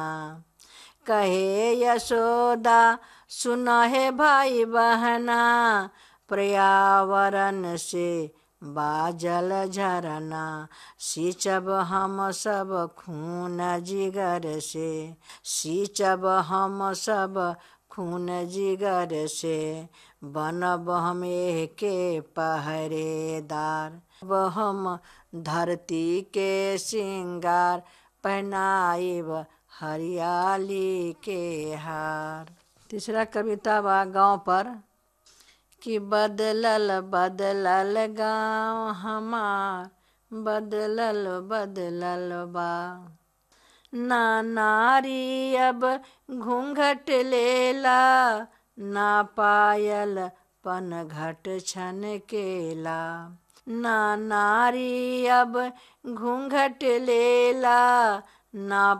कहे यशोदा सुन हे भाई बहना पर्यावरण से बाजल झरना सींचब हम सब खून जिगर से सींचब हम सब खून जिगर से बनब हम के पहरेदार अब हम धरती के सिंगार पहनाइब हरियाली के हार तीसरा कविता बा गांव पर कि बदलल बदलल गाँव हमार बदलल बदलल बा ना नारी अब घूंघट लेला ना पायल पनघट छन केला ना नारी अब घूंघट लेला ना